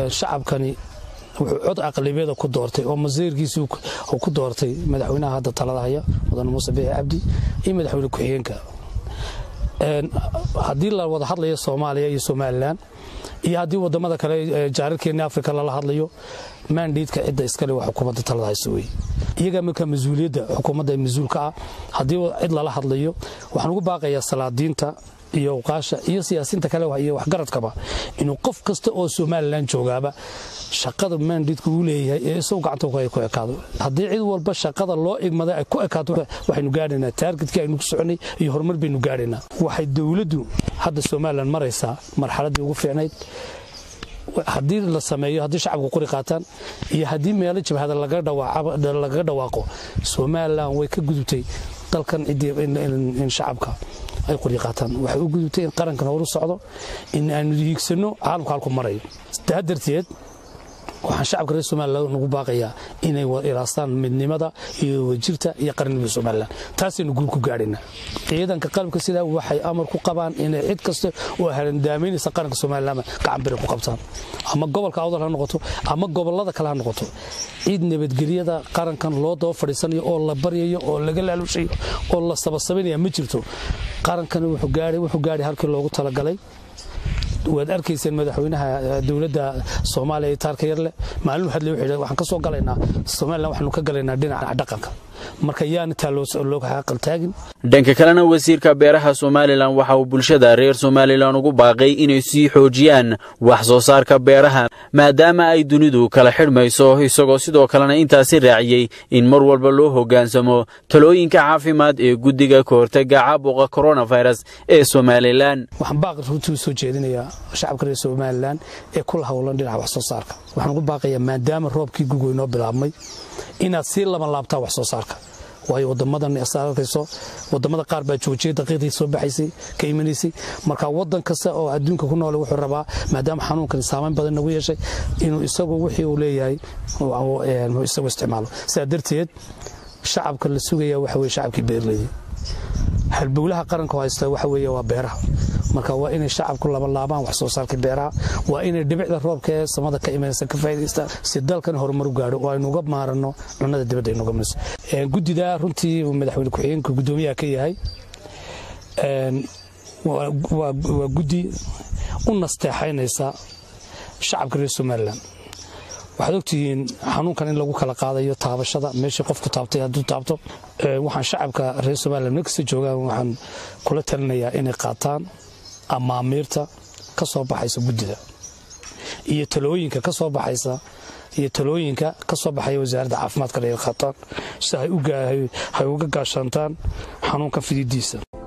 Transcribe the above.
shacabkani wuxuu cod aqlabiyada ku doortay oo masiirkiisii uu ku doortay madaxweynaha hadda talada haya mudane muuse biixi cabdi iyo madaxweyne ku-xigeenka haddii la wada hadlayo soomaaliya iyo somalilan iyo haddii wadamada kale jaararkeenni afrika lala hadlayo maandhiidka cidda iskale waa xukuumadda talada hayso wey iyagaa markaa mas-uuliyadda xukuumadda ee mas-uulka ah haddii cid lala hadlayo waxaan ugu baaqayaa salaadiinta iyo awqaasha iyo siyaasiinta kale iyo waxgaradkaba inuu qof kasta oo somalilan joogaaba shaqada maandhiidka uu leeyahay ee isagu gacanta ku ekaado haddii cid walba shaqada loo igmaday ay ku ekaato waxaynu gaadhaynaa taargetkii aynu ku soconay iyo horumar baynu gaadhaynaa waxay dowladdu hadda somalilan maraysaa marxaladdii ugu fiicnayd haddii la sameeyo haddii shacabku qori qaataan iyo haddii meelo jabhada lagaga dhawaaqo somalilan way ka gudubtay dalkan in shacabka ay qori qaataan waxay u gudubtay in qarankan horu socdo in aanu hiigsanno caalamka halku marayo taa darteed waxaan shacabka reer somalilan nagu baaqayaa inay ilaastaan midnimada iyo wajirta iyo qarannimada somalilan taasaynu guul ku gaadhaynaa ciidanka qalabka sidaa waxay amar ku qabaan inay cid kasta oo harandaamaynaysa qaranka somalilan gacan biri ku qabtaan ama gobolka awdal ha noqoto ama gobollada kale ha noqoto cid nabadgelyada qarankan loo daba fadhiisanayo oo la baryayo oo laga laalushayo oo la sabasabaynaya ma jirto qarankani wuxuu gaadhay halkii loogu talagalay waad arkayseen madaxweynaha dowladda soomaaliya ee taarka yarleh maalin hadle wuxuu waxaan ka soo galaynaa somalilan waxaanu ka galaynaa dhinaca dhaqanka marka yaana taa loo xaqal taagin dhanka kalena wasiirka beeraha somalilan waxa uu bulshada reer somalilan ugu baaqay inay sii xoojiyaan wax soo saarka beeraha maadaama ay dunidu kala xidhmayso isagoo sidoo kalena intaasi raaciyey in mar walba loo hoggaansamo talooyinka caafimaad ee guddiga ka hortaga caabuqa koronafirus ee somalilan waxaan baaqi runtii u soo jeedinayaa shacabka reer somalilan ee kula howlan dhinaca wax soo saarka waxaan ugu baaqayaa maadaama roobkii gugoy noo bilaabmay inaad sii laban laabtaa wax soo saarka waayo wadamadan arkayso wadamada qaar baa joojiyay daqiiqdii soo baxaysay ka imanaysay marka wadan kasta oo adduunka ku noole wuxuu rabaa maadaama xanuunkan saamayn badan nagu yeeshay inuu isagu wixii uu leeyahay isagu isticmaalo sidaa darteed shacabka la sugaya waxa weye shacabkii beerleyda halbowlaha qaranka haysta waxa weeye waa beeraha marka waa inay shacabku labalaabaan wax soo saarka beeraha waa inay dhibicda roobka ee samada ka imanaysa ka faa'idaystaan si dalkan horumar u gaadho oo aynu uga maaranno cunnada dibadda aynu uga mayso guddida runtii madaxweyne ku-xigeenka guddoomiyaha ka yahay waa guddi u nasteexaynaysa shacabka reer somalilan waxaad ogtihiin xanuunkan in lagu kala qaadayo taabashada meeshii qofku taabtay hadduu taabto waxaan shacabka reer somalilan meel kasta joogaan waxaan kula talinayaa inay qaataan amaamiirta ka soo baxaysa guddida iyo talooyinka ka soo baxaysa iyo talooyinka ka soo baxaya wasaaradda caafimaadka inay qaataan si hay uga gaashaantaan xanuunka fididiisa